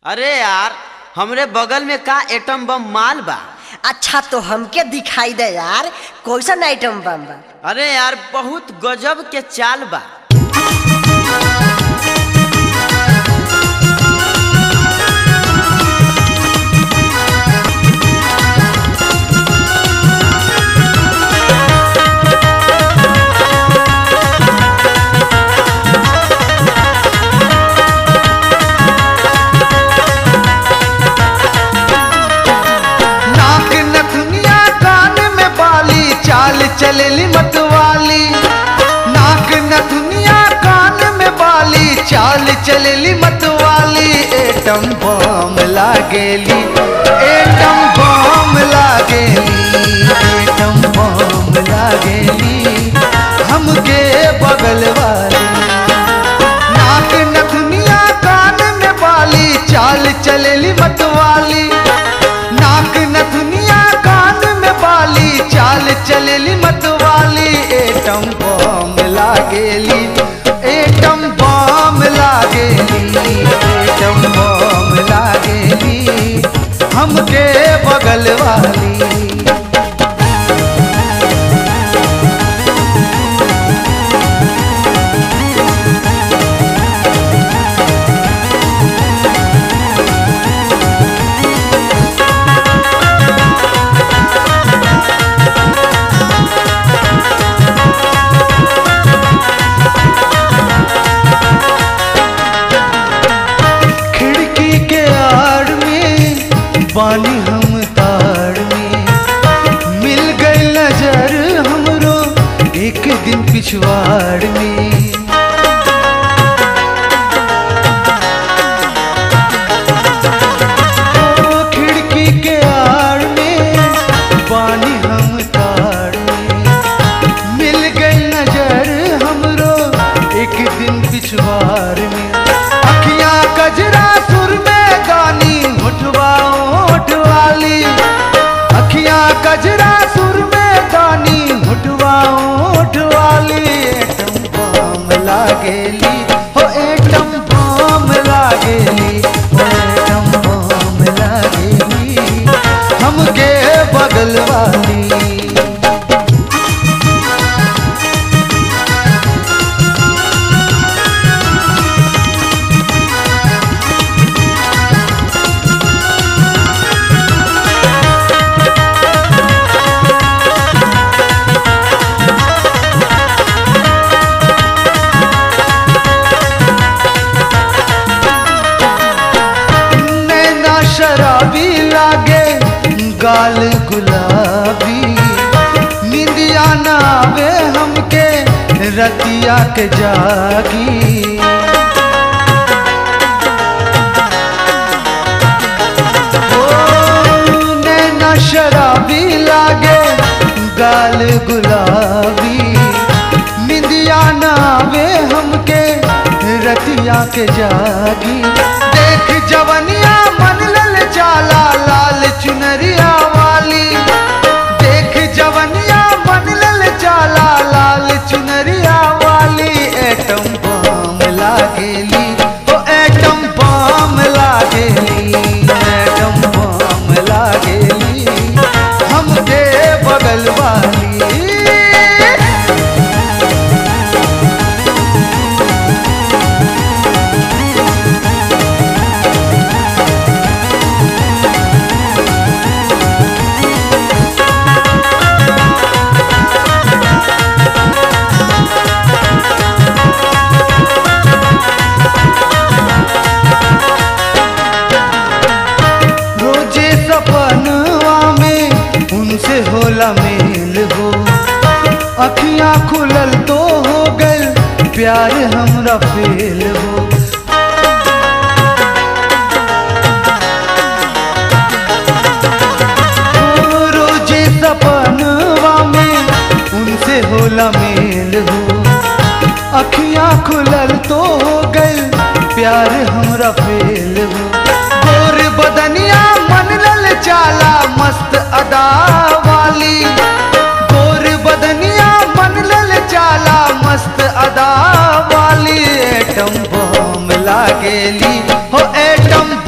अरे यार हमरे बगल में का एटम बम माल बा अच्छा तो हमके दिखाई दे यार कैसन आइटम बम बा अरे यार बहुत गजब के चाल बा नाक नथुनिया कान में बाली चाल चलेली मतवाली नाक नथुनिया कान में बाली चाल चलेली मतवाली एटम बम लागेली एटम बम लागेली एटम बम लागेली हमके बगल वाली नाक नथुनिया कान में बाली चाल चलेली मतवाली नाक नथुनिया कान में बाली चाल चलेली मतवाली एटम बम लागेली एटम बम लागेली एटम बम लागेली हमके बगल वाली खिड़की के आड़ में बानी हम ताड़ में मिल गई नजर हमरो एक दिन पिछवाड़ में ओ खिड़की के आड़ में बानी हम ताड़ में मिल गई नजर हमरो एक दिन पिछवार में अखियां कजरा सुर में गानी होठवा होठ वाली अखियां कजरा सुर में गानी होठवा होठ वाली एटम बम लागेली हो एटम बम लागेली हो एटम बम लागेली हमके बगल वाली नैना शराबी लागे गाल गुलाबी निंदिया ना आवे हमके रतिया के जागी ओ, नैना शराबी लागे गाल गुलाबी निंदिया ना आवे हमके रतिया के जागी देख जवनिया मन लल जाला लाल चुनरिया वाली देख जवनिया मन लल जाला लाल चुनरिया वाली एटम बम लागेली ओ एटम बम लागेली एटम बम लागेली हमके बगल वाली रोजे सपनवा में उनसे होला मेल हो अखियां खुलल तो हो गल प्यार हमरा फेल हो ओ, रोजे सपनवा में उनसे होला मेल हो अखियां खुलल तो हो गल प्यार हमरा फेल हो गोर बदनिया मन लल चाला मस्त अदा वाली गोर बदनिया मन लल चाला मस्त अदा वाली एटम बम लागेली